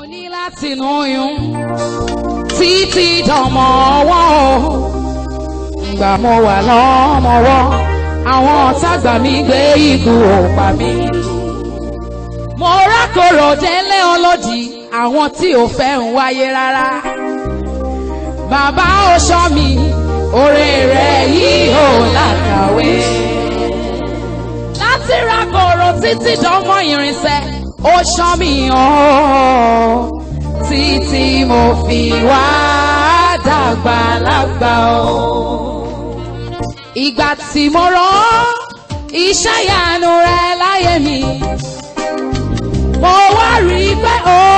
ní láti nù yún títí dọmọ ọwọ́ o ìgbà mo wà lọ́mọwọ́ àwọn ọ̀tá gbà mí gbé ikú òpá mi. mo rákòrò délé ọlọ́dì àwọn tí ò fẹ́ ń wáyé rárá. bàbá ó ṣọ́ mi oore rẹ̀ yìí ò lákàwé. láti rákòrò títí dánmọ irinṣẹ́ ó ṣọ́ mi hàn títí mo fi wá dàgbà lágbà o. ìgbà tí mo rán iṣẹ́ ìyanu rẹ láyé mi mo wá rí i pé ó